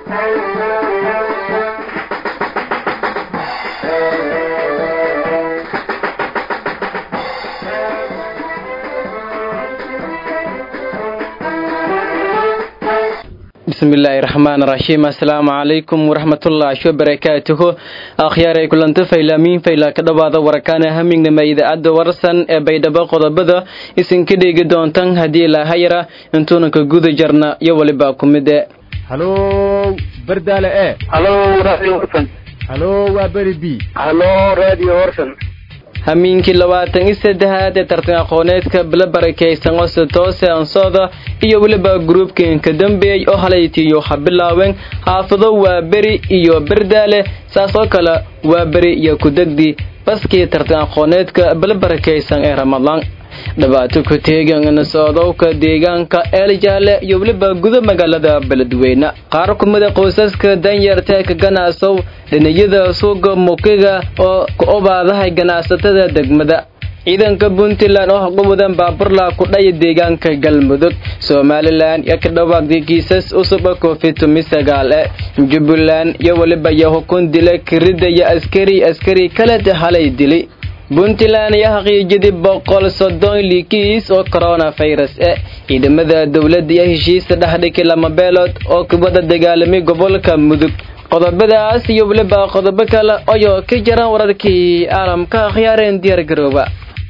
bismillaahi raxmaan raxiim assalaamu calaykum waraxmatullaahi wabarakaatuhu akhyaaray kulanta faylaamiin faylaa ka dhowaada warakaana hamignama idaacadda warsan ee baydhabo qodobada isinka dheegi doontan haddii ilaahayara intuuna ka guda jarna iyo weliba ku mide halo bardaale e halo radio warsan halo waa beri b halo radio warsan hamiinkii labaatan iyo saddexaad ee tartan aqooneedka bila barakaysan ose toose ansooda iyo weliba gruubkanka dambeey oo halaytiiyo ha bilaaween xaafado waa beri iyo berdaale saas oo kale waa beri iyo kudegdi baskii tartan aqooneedka bila barakaysan ee ramadaan dhibaato ku teegan socdowka deegaanka eeljaale iyo weliba guda magaalada beledweyne qaar kumida qoysaska danyarta ka ganacsow dhiniyada suuga mukiga oo ku obaadahay ganacsatada degmada ciidanka puntland oo haqawadan baaburla ku dhaya deegaanka galmudug somalilan iyo ka dhawaaqday kiisas cusuba covid tumi sagaal e jubbaland iyo weliba iyo hukun dila kirida iyo askari askari kaleta halay dili puntland ayaa xaqiijiyay boqol soddon likiis oo coronavirus e ciidamada dowladda iyo heshiisa dhexdhigay lama beelood oo kubada dagaalamay gobolka mudug qodobadaas iyo weliba qodobo kale ayoo ka jiraan wararkii caalamka akhyaareen diyaar garooba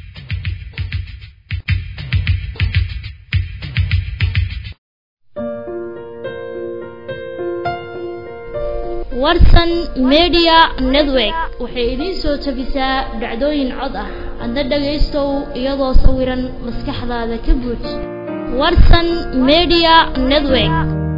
warsan media network waxay idiin soo tabisaa dhacdooyin cod ah adna dhagaystow iyadoo sawiran maskaxdaada ka buuj warsan media network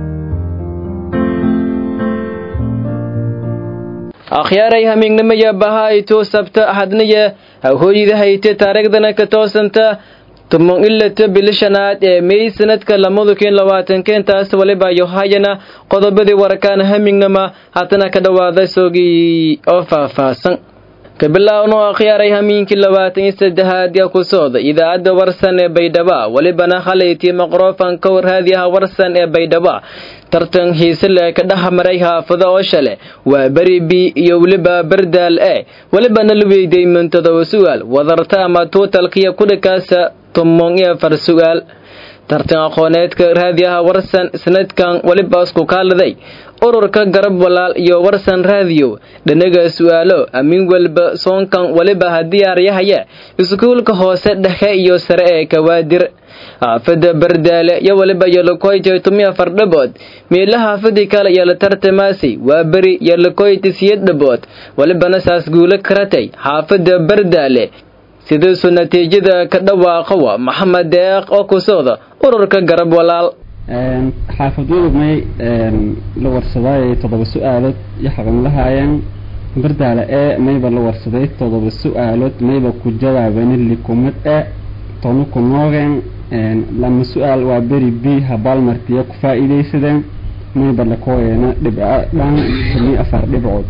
akhyaaray hamiignimaya bahayto sabta axadnaya hooyida hayte taariikhdana ka toosanta tuman ilata bilishanaad ee may sanadka lamadu kun labaatankeentaas waliba yohayana qodobadii warkaan hamignama haddana ka dhawaada soogii oo faahfaahsan kabilaawno akhyaaray hamiinkii labaatan iyo saddexaad yaa ku socda idaacadda warsan ee baydhaba welibana halaytii maqrofanka warhaadiyaha warsan ee baydhaba tartan hiise le ka dhex maray haafado oo shale waa beri b iyo weliba berdaal e welibana la weyday mintodoba su'aal wadarta ama tuutalkiya kudhikaasa tumon iyo afar su'aal tartan aqooneedka raadiyaha warsan sanadkan weliba isku kaaladay ururka garab walaal iyo warsan raadiyo dhanaga su'aalo amiin walba soonkan weliba haddii aryahaya iskuulka hoose dhexe iyo sare ee kawaadir xaafada bardaale iyo weliba yolokoyta tumi afar dhabood meela xaafadii kale iyo la tartamaasay waa beri yolokoyta siyad dhabood welibana saas guulo karatay xaafada bardaale sidiisu natiijada ka dhawaaqawa maxamed deeq oo ku socda ururka garab walaal xaafadoodu may la warsadaaye toddoba su-aalood iyo xaqan lahaayeen bardaale ee mayba la warsaday toddoba su-aalood mayba ku jawaabeen likumad e tonu ku noogeen lama su-aal waa beri b habaalmartiya ku faa-iideysadeen mayba lakooyeena dhibca dhan tumi afar dhibcood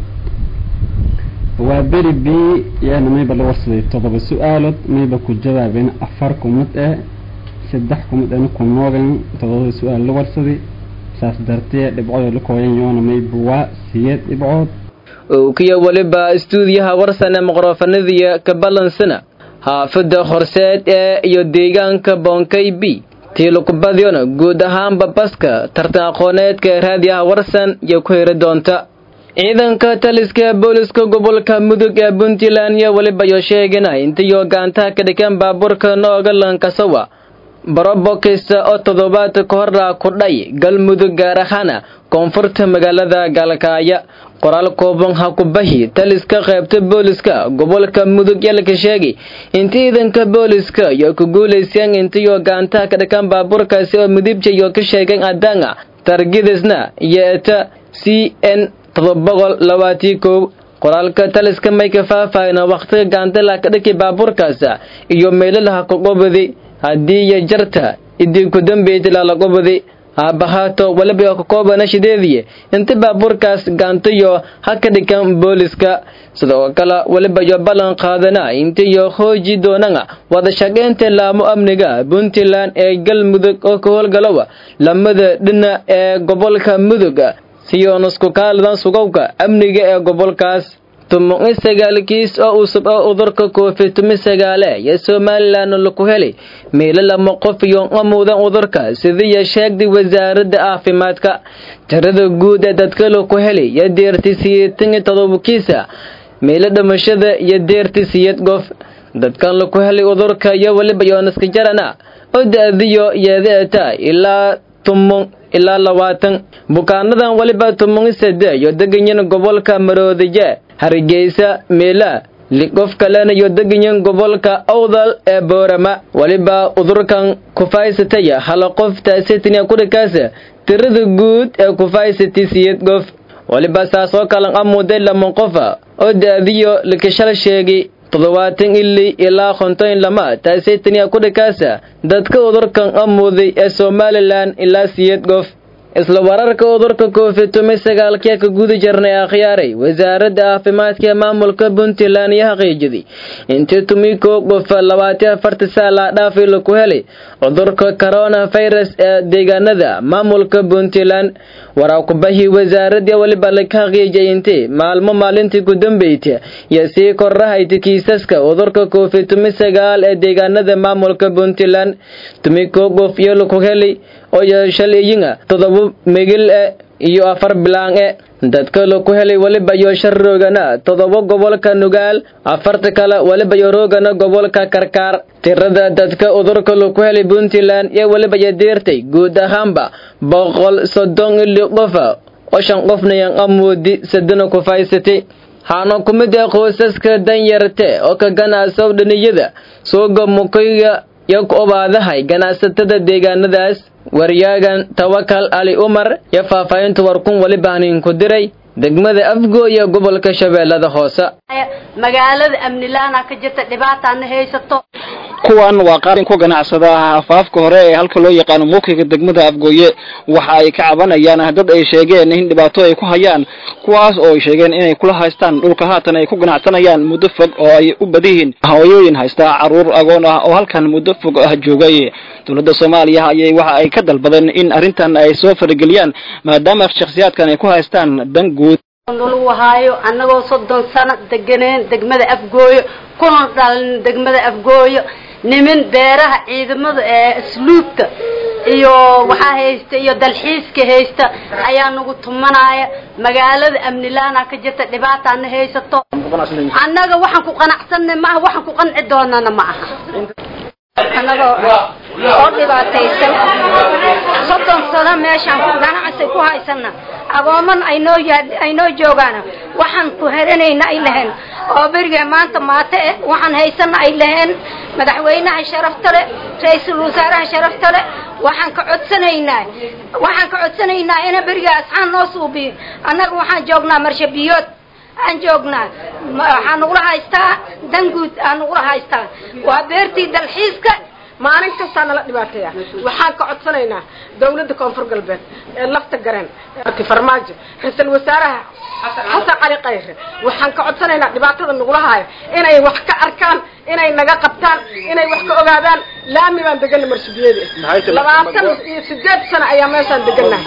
waa beri b yaana mayba la warsaday toddoba su-aalood mayba ku jawaabeen afar kumad e saddex kumad eena ku noogeen todobada su-aal la warsaday saas dartee dhibcood la kooyan yoona mayba waa siyeed dhibcood kiyo weliba istuudiyaha warsan ee maqrofanadiya ka balansana xaafada horseed ee iyo deegaanka boonkay b tiilukubadyona guud ahaanba baska tartan aqooneedka raadiyaha warsan iyo ku heri doonta ciidanka taliska booliska gobolka mudug ee puntland iyo weliba yo sheegana intiyo gaantaha ka dhikan baabuurka nooga lankasawa barobokis oo toddobaad ka hora ku dhay galmudug gaar ahaana koonfurta magaalada gaalkaaya qoraal kooban ha ku bahi taliska qaybta booliska gobolka mudug yalka sheegay inta ciidanka booliska iyo ku guulayseen intiyo gaantaha ka dhikan baabuurkaasi oo mudibja iyo ka sheegeen adanga targidisna iyo eta c n todoboqol labaatii kow qoraalka taliska may ka faahfaahina wakhtiga gaantala ka dhaki baabuurkaas iyo meelalaha kaqobadi haddii iyo jarta idii ku dambeeytay laqobadi haabahaato waliba ka koobana shideediye inta baabuurkaas gaantayo ha ka dhigan booliska sidoo kale waliba yo ballan qaadana intayo hooji doonana wada shaqaynta laamo amniga puntland ee galmudug oo ka howlgalowa lamada dhina ee gobolka mudug siyoon isku kaalidan sugowka amniga ee gobolkaas tumo-i sagaal kiis oo usub oo udurka covid tumi sagaale iyo somalilan laku helay meelo lama qof iyo amuudan udurka sidiiya sheegday wasaaradda caafimaadka tirada guud ee dadka laku helay iyo deerti siyeetan iyo todoba kiisa meelo dhimashada iyo deerti siyed gof dadkan laku helay udurka iyo weliba yooniska jarana oo da-diyo yeedeeta ilaa tumon ilaa labaatan bukaanadan weliba tumon sade iyo deganyan gobolka maroodiye hargeysa meela qof kalena iyo deganyan gobolka awdal ee boorama weliba udurkan kufaysataya hala qof taasitiniya kudhikaasa tirada guud ee kufaysati siyed gof weliba saas oo kalan amuday lama qofa oo da-diyo lakashal sheegay toddobaatan ili ilaa konton lama taasitaniya kudhikaasa dadka udurkan amuday ee somalilan ilaa siyed gof isla wararka udurka covid tumi sagaalkee ka guda jirnay akhyaaray wasaaradda caafimaadka ee maamulka puntland iyo xaqiijiday intii tumi koo qof labaatan afarta saalaa dhaafay laku helay cudurka corona virus ee deegaanada maamulka puntland waraakubahii wasaaradii weliba laka xaqiijiyay intii maalmo maalintii ku dambeyta iyo sii korahayta kiisaska cudurka covid tumi sagaal ee deegaanada maamulka puntland tumi koo qof iyo laku helay oo shalayinga todoba megil e iyo afar bilaan e dadka laku helay weliba iyo shan roogana todoba gobolka nugaal afarta kale weliba iyo roogana gobolka karkaar tirada dadka udurka laku helay puntland iyo weliba iyo deertay guud ahaanba boqol soddon ili qofa oo shan qofna yan amoodi sadana kufaysatay haana ku mid ee qoysaska danyarte oo ka ganacsow dhaniyada suuga mukayga iyo ku obaadahay ganacsatada deegaanadaas waryaagan tawakal ali umar iyo faahfaahinta warkun weliba haniinku diray degmada afgooya gobolka shabeellada hoose magaalada amnilaana ka jirta dhibaataana haysato kuwan waa qaarin ku ganacsada afaafka hore ee halka loo yaqaano muukiga degmada afgooye waxa ay ka cabanayaan dad ay sheegeen in dhibaato ay ku hayaan kuwaas oo ay sheegeen inay kula haystaan dhulka haatan ay ku ganacsanayaan muddo fog oo ay u badihiin hooyooyin haysta caruur agoon ah oo halkan muddo fog ah joogay dowladda soomaaliya ayay waxa ay ka dalbadeen in arrintan ay soo farageliyaan maadaama shakhsiyaadkan ay ku haystaan dan guud nalagu haayo annagoo soddon sano deganeen degmada afgooyo kuna dhalin degmada afgooyo nimin beeraha ciidamada ee asluubta iyo waxaa haysta iyo dalxiiska haysta ayaa nagu tumanaya magaalada amnilaana ka jirta dhibaataana haysato annaga waxaan ku qanacsanay maaha waxaan ku qanci doonana ma aha annagoo oo dhibaataysan soddon sano meeshaan ku ganacsi ku haysana agooman aynoo aynoo joogaana waxaan ku heranayna ay laheen oo berige maanta maate eh waxaan haysana ay laheen madaxweynaha sharafta le ra-iisul wasaaraha sharafta le waxaan ka codsanaynaa waxaan ka codsanaynaa ina beriga asxaan noo suubiyo annaga waxaan joognaa marshabiyood aan joognaa waxaa nagula haystaa danguud aa nagula haystaa waa beertii dalxiiska maalin kastaa nala dhibaateeya waxaan ka codsanaynaa dawladda koonfur galbeed ee lafta gareen farmaajo ra-iisul wasaaraha xasan cali kayre waxaan ka codsanaynaa dhibaatada nagula haayo inay wax ka arkaan inay naga qabtaan inay wax ka ogaadaan laami baan degana marshabiyeedi labaatan iyo sideed sano ayaa meeshaan degana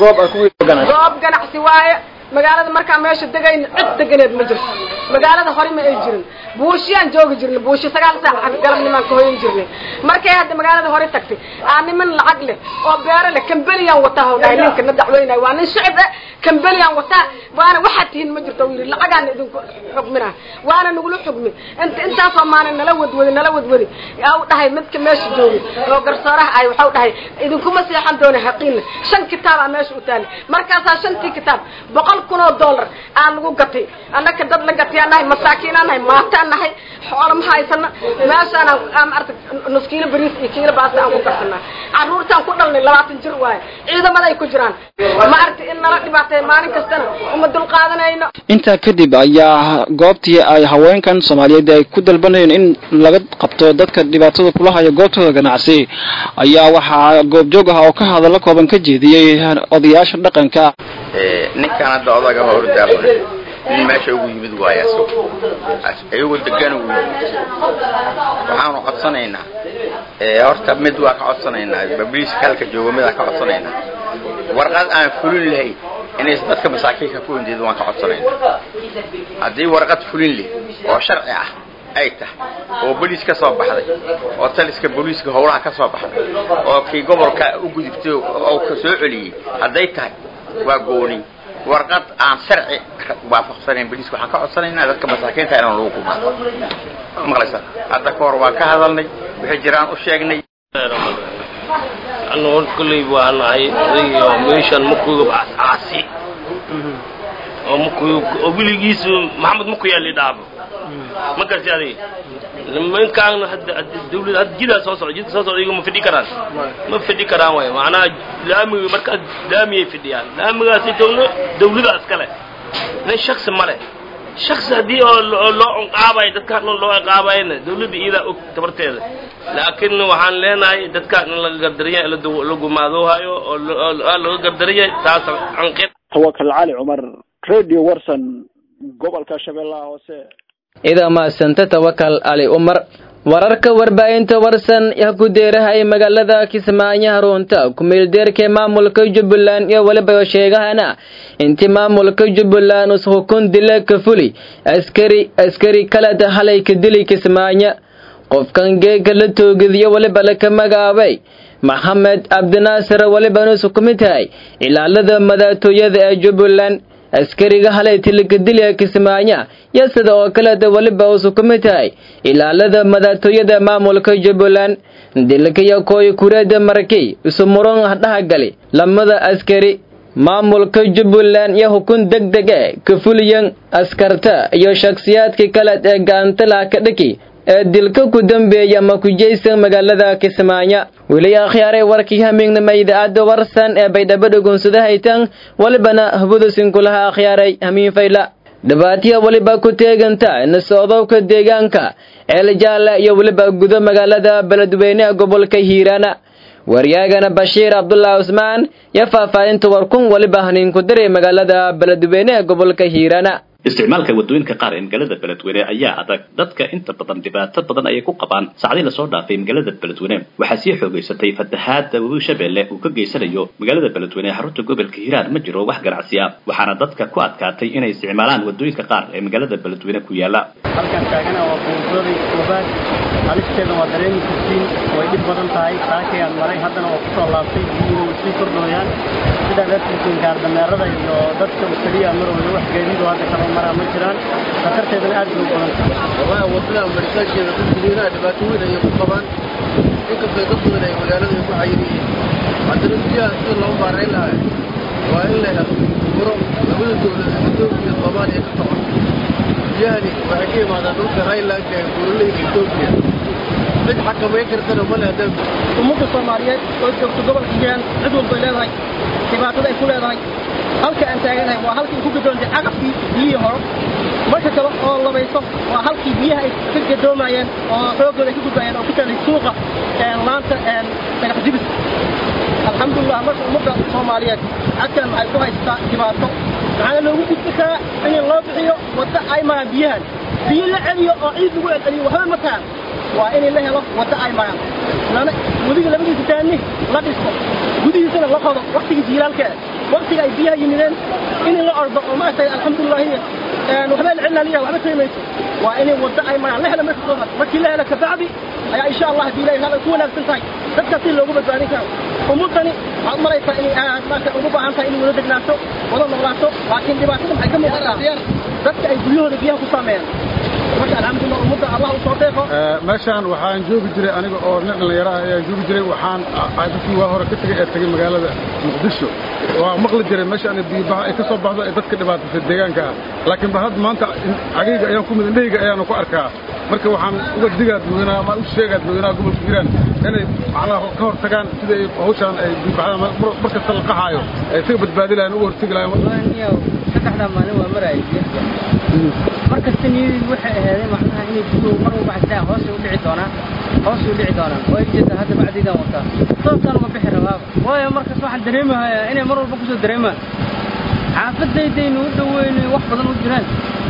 goob ganacsi waaye magaalada markaa meesha degayna cid deganeed ma jirto magaalada hore ma ay jirin buushiyaan joogi jirnay buushi sagaal saac galabnimaan ka hoyan jirnay markay hadda magaalada hore tagtay aa niman lacag leh oo beero leh kambeliyaan wataa haw dhahay ninka na dacweynaya waa nin shicib eh kambeliyaan wataa waana waxaad tihiin ma jirto yidhi lacagaan idinku xugmina waana nagula xugmi int intaasoo maalin nala wadwadi nala wadwadi aa u dhahay midka meesha joogay oo garsooraha ay waxau dhahay idinkuma seexan doona haqiina shan kitaabaa meesha u taali markaasaa shantii kitaab boqol kun oo dollar aa lagu gatay annaka dad la gatayaan nahay masaakiinaan nahay maataan nahay xoolo ma haysana meeshaan aan maarata nus kiilo bariis iyo kiilo baasta aan ku karsanaa carruurtaan ku dhalnay labaatan jir waaye ciidamada ay ku jiraan maarata in nala dhibaatay maalin kastana uma dul qaadanayno intaa kadib ayaa goobtii ay haweenkan soomaaliyeed ay ku dalbanayeen in laga qabto dadka dhibaatada kula haya goobtooda ganacsi ayaa waxaa goobjoog ah oo ka hadallo kooban ka jeediyey odayaasha dhaqanka ninkan hadda odaga hordaaqo nin meesha ugu yimid waay asag iyagoo degan ugu yimid waxaanu codsanaynaa horta mid waa ka codsanaynaa babliiska halka jooga midaan ka codsanaynaa warqad aan fulin lahayn inaysan dadka masaakiinka ku hindido waan ka codsanayna haddii warqad fulin leh oo sharci ah ay tahay oo boliis ka soo baxday oo taliska booliiska howlaha ka soo baxday oo kii gobolka u gudubtay oo ka soo celiyey hadday tahay waa gooni warqad aan sharci waafaqsanayn boliiska waxaan ka codsanaynaa dadka masaakiinta inaan lagu gumaado maqlaysa hadda ka hor waan ka hadalnay wixii jiraan u sheegnay anu hor kolley baa nahay odayga meeshan makuga caasi oo makuy oo wiligiisu maxamed maku yaali dhaabo ma garti adig nimankaan hadda dawlad hadda jidaa soo socda jidka soo socda iyagu ma fidhi karaan ma fidhi karaan waay macnaha laamiga markaas laamiyay fidhiyaan laamigaasi towna dawlada iskale nin shaksi male shaksi haddii oo loo ciqaabayo dadkaan dhan loo ciqaabayna dawladda iyadaa og tabarteeda laakiin waxaan leenahay dadkaan in laga gardaraya la gumaadoohayo oo laga gardaraya taas anqid tawakal cali cumar radio warson gobolka shabeellaha hoose ida maasanta tawakal ali umar wararka warbaahinta warsan yaa ku deerahay magaalada kismaayo harunta ku-meeldeerka maamulka jubbaland iyo weliba sheegahana intii maamulka jubbaland us hukun dila ka fuli askari askari kaleta halay ka dili kismaayo qofkan geega la toogadiyo weliba laka magaabay maxamed cabdinaasir weliba nus kumid tahay ilaalada madaxtooyada ee jubbaland askariga halay tilikadilya kismaayo iyo sida oo kaleeta weliba usu ku mid tahay ilaalada madaxtooyada maamulka jubbaland dilkaya kooy kureeda markay isu muran dhahagali lamada askari maamulka jubbaland iyo hukun deg deg e ka fuliyan askarta iyo shakhsiyaadka kale ee gaantalaha ka dhaki ee dilka ku dambeeya ama ku jeysan magaalada kismaayo weli akhyaaray warkii hamiignama idaacadda warsan ee baydhabo dhugunsada haytan walibana habudusinkulaha akhyaaray hamiin fayla dhibaataya weliba ku teeganta nasocdowka deegaanka ceeljaale iyo weliba gudo magaalada beledweyne ee gobolka hiiraana waryaagana bashiir cabdullah cusmaan iyo faahfaahinta warkun weliba haniinku diray magaalada beledweyne ee gobolka hiiraana isticmaalka wadooyinka qaar ee magaalada beledweyne ayaa adag dadka inta badan dhibaato badan ayay ku qabaan saacdii lasoo dhaafay magaalada beledweyne waxaa sii xoogaysatay fatahaada webi shabeelle uu ka geysanayo magaalada beledweyne ee xarunta gobolka hiiraan ma jiro wax ganacsi ah waxaana dadka ku adkaatay inay isticmaalaan wadooyinka qaar ee magaalada beledweyne ku yaala halkan taagana waa buuradii koobaad halisteeda waa dareemi kartiin way dhib badan tahay saakayaan maray haddana waa kusoo laabtay biyuhu way sii kordhooyaan sidaa dartiisin gaardameerada iyo dadka keliya marooda wax gaadiidoo hadda kala maraa ma jiraan khatarteedana aad bay u badan tahay wallahi wadada maritaankeeda dadka hiiraha dhibaato weyn ayay ku qabaan inkastoo dad badan ay magaalada ay ku xayir yihiin haddana biyaha sida loo maarayn lahaa waa in la helo furo labada dowlad etoobiya iyo soomaaliya ka socon biyahani waxay ka yimaadaan dhulka highlandka ee buuraleyda etoobiya cid xakamayn kartana male haddaan ummadda soomaaliyeed oo joogto gobolka hiiraan cid walbay leedahay dhibaatada ay ku leedahay halka aan taaganahay waa halkii ku gadoontay caqabkii biyihii horo marka kale oo labayso waa halkii biyaha ay ka gadoomayeen oo xoogooda ay ka gudbayeen oo ku taalay suuqa laanta dhagax jibis alxamdulilah marka ummadda soomaaliyeed cadkan waxay ku haysataa dhibaato maxaana loogu gudbi karaa in loo bixiyo wadda ay maraan biyahan biyo la celiyo oo ciid lagu celceliyo waxba ma tahan waa in la helo wadda ay maraan lana weliga labadiisa taani la dhisto gudihiisana la qodo waktigii jiilaalkeeda waktiga ay biyaha yimideen in la ordo oo maaragtay alxamdulilahi waxba la celinaliya waxba taymayso waa in wadda ay maraan la helo marka koobaad markii la helo kabacdi ayaa insha allah haddii ilahay hada ku wanaagsan tahay dadka si loogu badbaadin karo ummadani waxaad maraysaa inay aad maarata ugu baahan tahay inay wada degnaato wada noolaato laakiin dhibaatada maxay ka muuqataa dadka ay guryahooda biyaha ku saameeyaan marka alxamdulillah ummadda allah u soo deeqo meeshaan waxaan joogi jiray aniga oo nin dhallinyaraha ayaan joogi jiray waxaan dadkii waa hore ka tegay ee tegay magaalada muqdisho waa maqli jiray meeshaan biyobaha ay ka soo baxdo ee dadka dhibaatasay deegaanka ah laakiin ba hadda maanta cagayga ayaan ku mid indhahayga ayaanu ku arkaa marka waxaan uga digaa dadweynaha ama u sheegaa dadweynaha gobolka hiiraan inay macnaha ka hor tagaan sida ay hawshaan ay biyobaxda mar kasta la qaxaayo ay isaga badbaadi lahayn uga hortegi lahayn saddexdaa maalin waa maraya markasta niyadii waxay ahaadeen macnaha inay biyuhu mar walba xataa hoos u dhici doonaan hoos u dhici doonaan way jeeda hadda bacdiidaan wataa sababtaan uga bixi rabaaba waayo markaas waxaan dareemahayaa inay mar walba kusoo dareemaan xaafadaydaynu u dhaweynay wax badan u jiraan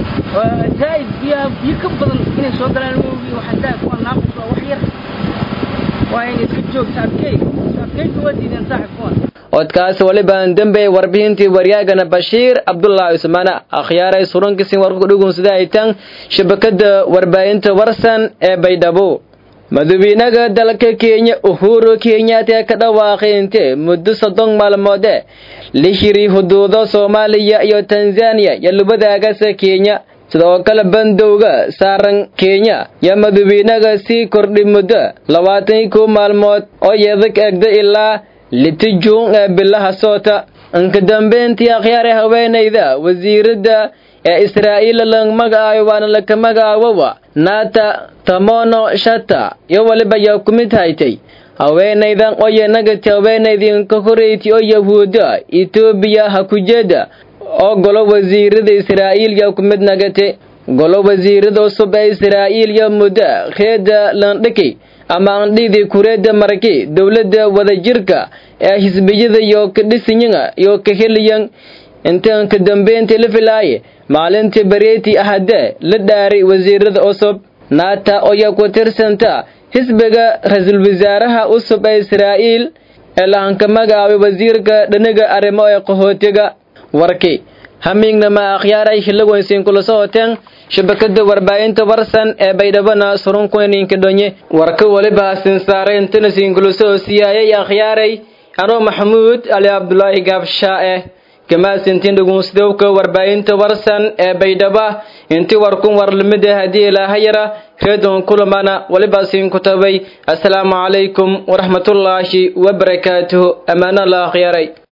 zaa'id biyaha biyo ka badan inay soo galaan moogi waxataa kuwa naaqis waa wax yar waa inay iska joogta adkeyga adkeyga waa diideen saaxib kuwan codkaas walibaan dembe warbixintii waryaagana bashiir cabdulaahi cusmaana akhyaaray surankisin warku dhugunsada ay tan shabakada warbaahinta warsan ee baydhabo madaxweynaha dalka kenya uhuru kenyatta ka dhawaaqay intee muddo soddon maalmoode la hiri xuduudo soomaaliya iyo tanzaniya iyo lubadaagasa kenya sidoo kale bandowga saaran kenya yaa madaxweynaha sii kordhi muddo labaatan iyo kow maalmood oo yeedag egda ilaa liti juun ee bilaha soota inka dambeyntii akhyaare haweenayda wasiiradda ee israa'iil lang magacaayo waana laka magacaawowa naata tamono shata iyo waliba yaa ku mid haytay haweenaydan oyo nagati haweenaydinka horeyti oo yahuuda etoobiya ha kujeeda oo golo wasiirada israa'iil yaa ku mid nagate golo wasiirada cusub ee israa'iil yo muddo reeda landhiki ama andhidii kureeda maraki dowladda wadajirka ee xisbiyada iyo kadhisinyaga iyo kaheliyan intaan ka dambeyntii la filaaye maalintii bareeti ahadee la dhaaray wasiirada cusub naata oyaa ku tirsanta xisbiga ra-iisul wasaaraha cusub ee israa'iil ee lahanka magacaabay wasiirka dhaniga arrimo ee qaxootiga warki hamiignama akhyaaray hilagoynsiin kula socoteen shabakada warbaahinta warsan ee baydhabana surunkuninka dhonye warka waliba sinsaare intana siinkula soo siyaayay akhyaaray anoo maxamuud ali cabdulaahi gaabshaa-e kamaasintiin dhugunsidowka warbaahinta warsan ee baydhaba intii warkun warlimida haddii ilaahayara reedon kulamana waliba siinku tabay assalaamu calaykum waraxmatullaahi wabarakaatuhu ammaano la akhyaaray